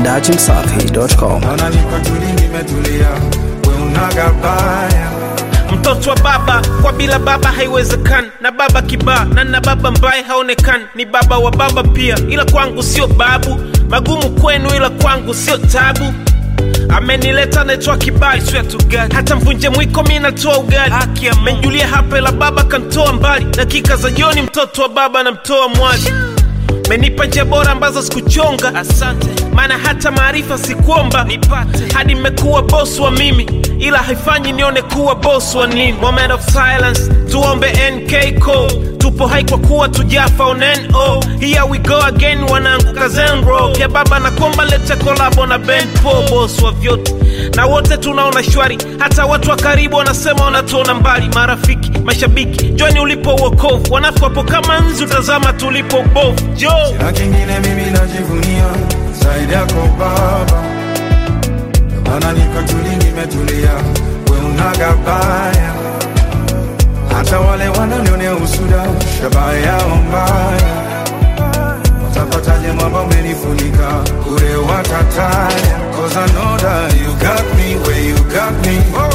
dachimsafi.com. Naona niko tuli nimetulia, we unaga baya. mtoto wa baba kwa bila baba haiwezekani na baba kibaa na na baba mbaye haonekani ni baba wa baba pia ila kwangu sio babu magumu kwenu ila kwangu sio tabu amenileta naitwa kibali swear to God. hata mvunje mwiko mi natoa ugali menjulia hapa ila baba kantoa mbali dakika za jioni mtoto wa baba namtoa mwali menipa njia bora ambazo sikuchonga asante maana hata maarifa sikuomba nipate hadi mmekuwa boss wa mimi ila haifanyi nione kuwa boss wa nini moment of silence tuombe nk code tupo hai kwa kuwa tujafa on no here we go again wanangu kazenro ya baba na komba lete kolabo na ben po boss wa vyote na wote tunaona shwari hata watu wa karibu wanasema wanatuona mbali marafiki mashabiki joni ulipo uokovu wanafu wapo kama nzi utazama tulipo ubovu jo Na kingine mimi najivunia zaidi yako baba, Ndio maana niko tuli nimetulia, we unaga baya. Hata wale wananionea usuda, shabaha yao mbaya, watapataje mwamba umenifunika kule watataya. Cause I know that you got me where you got me